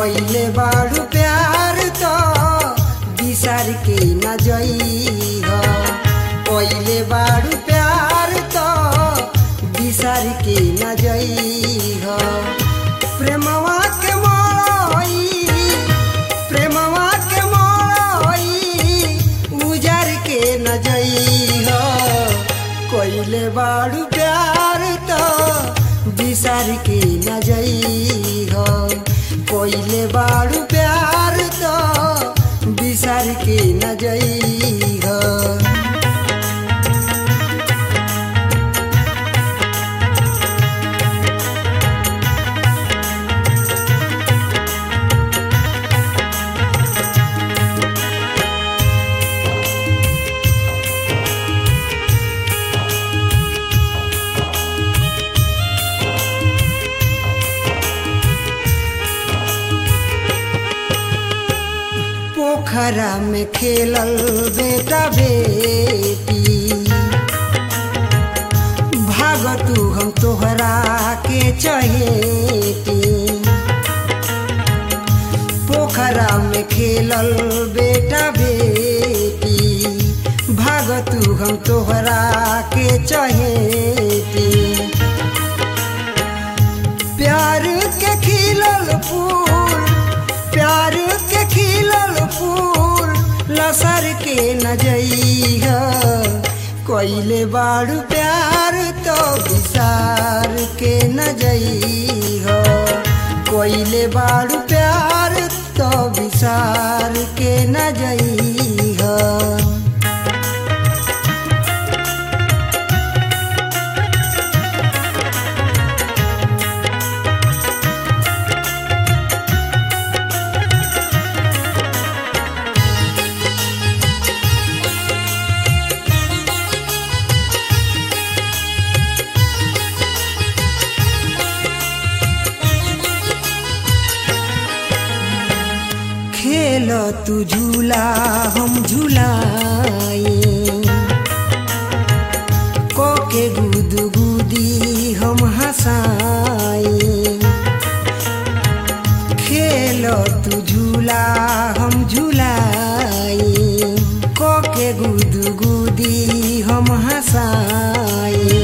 कइले बाड़ू प्यार तो बिसार के न जइह कइले बाड़ू प्यार तो बिसार के न जइह प्रेमवा के मोई प्रेमवा के मोई उजार के न जइह कइले बाड़ू प्यार तो बिसार के न जइह कइले बाड़ू प्यार तो बिसार के न जइह पोखरा में खेलल बेटा बेटी भाग तू हम तोहरा के चहेती पोखरा में खेलल बेटा बेटी भाग तू हम तोहरा के चहेती प्यार के खिलल फूल प्यार के खिलल फूल लसर के न जइह कइले बाड़ू प्यार तो विसार के न जइह कइले बाड़ू प्यार तो विसार के न जइह खेल तू झूला हम झूलाई कोके गुद गुदी हम हंसाई खेल तू झूला हम झूलाई कोके गुद गुदी हम हंसाई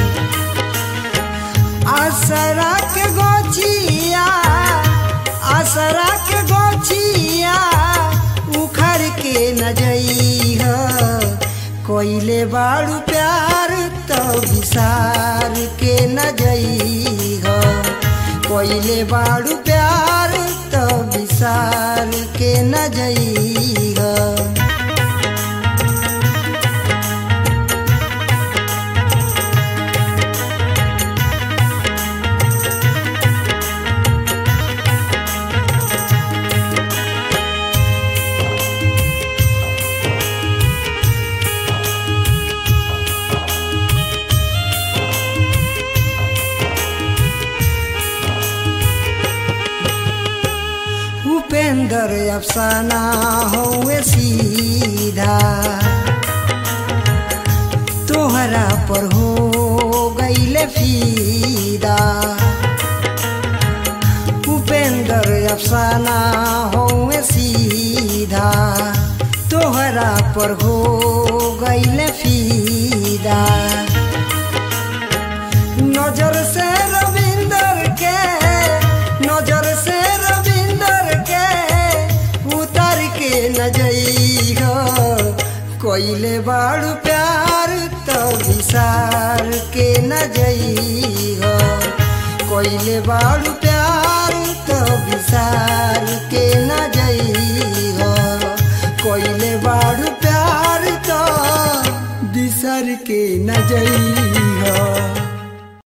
आसरा के गोचिया आसरा के गोचिया उखड़ के न जइह कोइले बाड़ू प्यार तो विसार के न जइह कोइले बाड़ू प्यार तो विसार के न जइह उपेंद्र अफसाना हुए सीधा तोहरा पर हो गईले फीदा उपेंद्र अफसाना हुए सीधा तोहरा पर हो गईले फीदा नजर से रविंदर के नजर से रविंदर के उतर के न जइह कोइले बाड़ू प्यार तो विसार के न जइह कोइले बाड़ू प्यार तो विसार के न जइह कोइले बाड़ू प्यार तो बिसर के न जइह